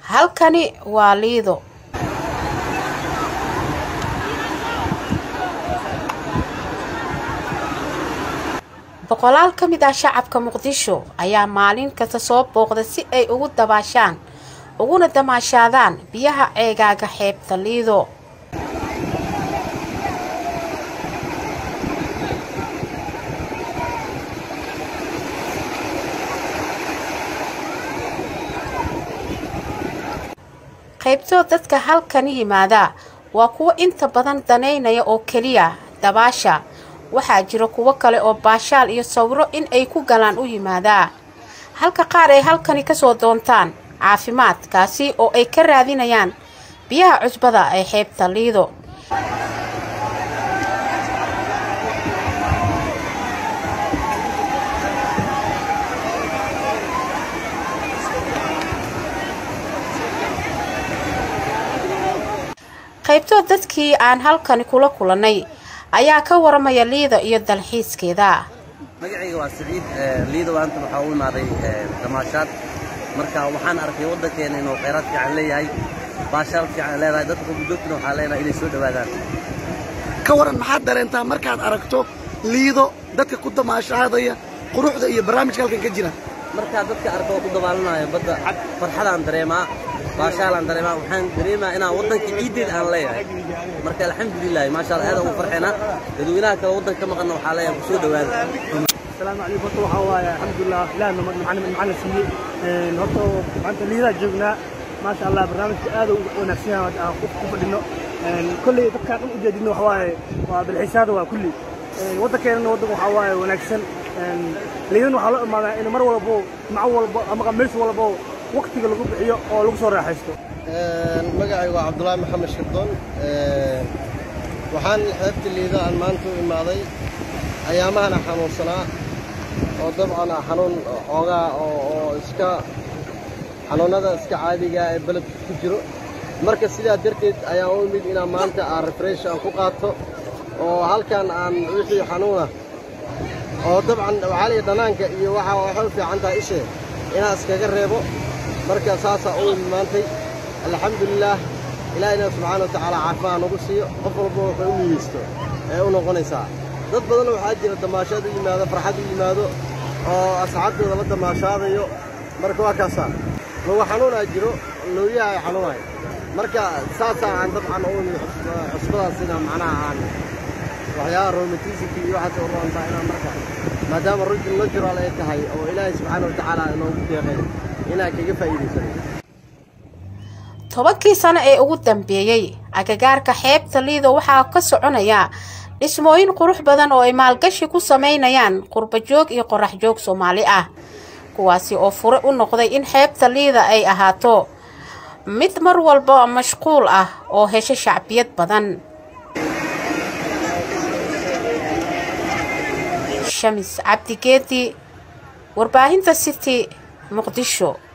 halkani waa liido boqolaal ka mid ah shacabka muqdisho ayaa maalin kasta soo booqda si ay ugu dabaashaan uguna damaashaadaan biyaha ceegaaga xeebta liido qaybtoo dadka halkani yimaada waa kuwo inta badan danaynaya oo keliya dabaasha waxaa jira kuwo kale oo baashaal iyo sawiro in ay ku galaan u yimaadaa halka qaar ay halkani kasoo doontaan caafimaad kaasi oo ay ka raadinayaan biyaha cusbada ee xeebta liido qaybtoo dadkii aan halkani kula kulannay ayaa ka waramaya liida iyo dalxiiskeeda magacayga waa siciid liida waanta waxaa u imaaday damaashaad marka waxaan arkay waddankeena inuu khayraad fiican leeyahay baashaal fiican leedahay dadka qurbujoogtuna waxaa leenahay inay soo dhowaadaan ka waran maxaad dareentaa markaad aragto liido dadka ku damaashaadaya quruxda iyo barnaamijka halkan ka jira markaa dadka arka oo ku dabaalanayo badda farxadaan dareemaa baashaalaan dareemaa waxaan dareemaa inaan waddanka ciiddeed aan leeyahay marka alxamdulilahi maasha allah aad ugu farxeena dadweynaha kale waddanka ka maqanna waxaa leeyahay ku soo dhowaada السلام عليكم horta waxaa waaye alxamdulilah ilaah macana siiyey horta maanta liidaa joognaa maasha allah barnaamijka aad u wanaagsan yahay aan ku fadhino kolley dadkaan dhan ujeedino waxa waaye waa dalxiisaada waa kulli waddankeenana waddan waxaa waaye wanaagsan liidan waxaa loo imaadaa in mar walbo maco walbo ama meesha walbo waqtiga lagu bixiyo oo lagu soo raaxaysto magacaygu waa cabdulaahi maxamed shirdoon waxaan xeebta liida aan maanta u imaaday ayaamahana xanuunsanaa oo dabcan ah xanuun xoogaa oo iska xanuunnada iska caadiga ee beledka ku jiro marka sidaa darteed ayaan u imid inaan maanta aan refresh aan ku qaato oo halkan aan wixii xanuuna oo dabcan waxaaliya dhanaanka iyo waxa waxay u fiican tahay ishee inaan iskaga reebo marka saasaa u imid maantay alxamdulilaah ilaahina subxaana wa tacaala caafimaad nagu siiyo qof walba wuxuu u niyeysto ee u noqonaysaa dad badan waxaa jira damaashaad u yimaado farxad u yimaado oo asxaabtooda la damaashaadayo marka waa kaasaa lugu xanuunaa jiro looyaha ay xanuunayo marka saasaa aan dabcan u imid cusbadaas inaan macnaha aan waxyaaba romantisimki iyo waxaas u roontaa inaan marka maadaama rujul natural ay tahay oo ilaahay subxaana wa tacaala inoogu deeqay inaan kaga faa'iidaysanay tobankii sano ee ugu dambeeyey agagaarka xeebta liido waxaa ka soconaya dhismooyin qurux badan oo ay maalgashi ku samaynayaan qurbajoog iyo qorax joog soomaali ah kuwaasi oo fure u noqday in xeebta liida ay ahaato mid mar walba mashquul ah oo hesho shacbiyad badan shamis cabdigeedi warbaahinta city muqdisho